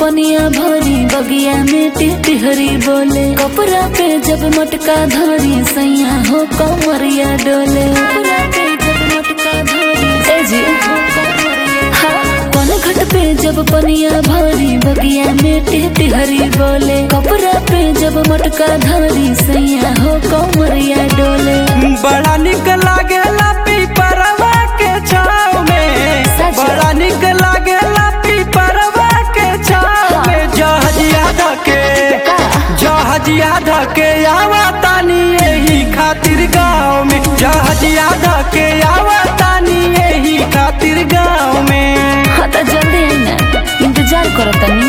पनिया भरी बगिया में टिहरी बोले कपड़ा पे जब मटका धरी सैया हो कमरिया डोले कपड़ा पे जब मटका धरी ए जी हाँ, कौन घट पे जब पनिया भरी बगिया में टिहरी बोले कपड़ा पे जब मटका धरी सैया हो कमरिया डोले बड़ा निक लागेला पीपरवा के छाव में सच। बड़ा निक लागेला पीपरवा के छाव में जहजिया धके का? जहजिया धके आवा तानी यही खातिर गाँव में जहजिया धके आवा तानी यही खातिर गाँव में हाँ तो जल्दी आई ना इंतजार करो तनी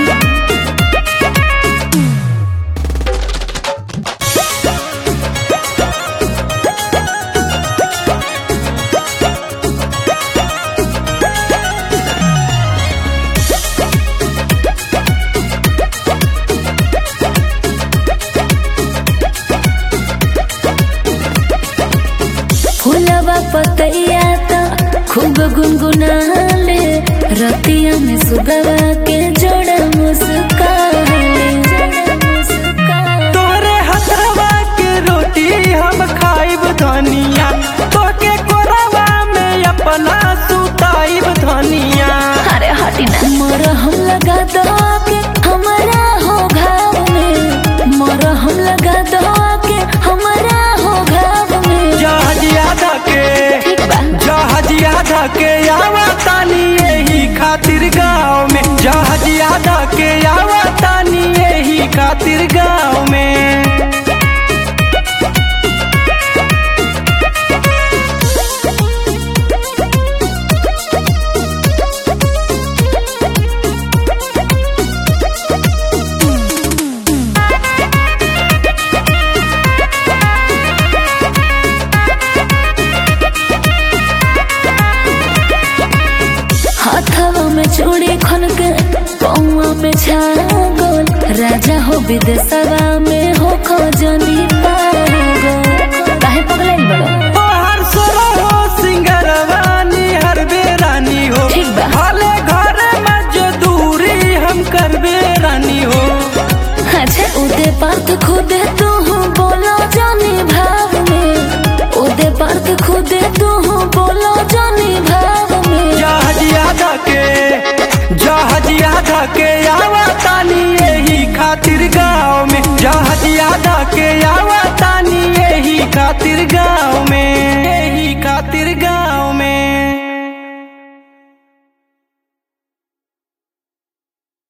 फूलवा पतैया त खूब गुनगुनाले रतिया में सुगवा के जोड़ा मुस्काले तोरे हथवा के रोटी हम खाइब धनिया तोके कोरवा में अपना सुताइब धनिया अरे हटी ना मोर हम लगा दो के हमारा हो घाव में मोर हम लगा दो के हमारा हो घाव में जहाजिया धके ठीक बा जहाजिया धके आवा तानी यही खातिर गाँव में जहाजिया धके आवा तानी यही खातिर गाँव में हाथवा में चूड़ी खन के पौवा में छागल राजा हो विदेशवा में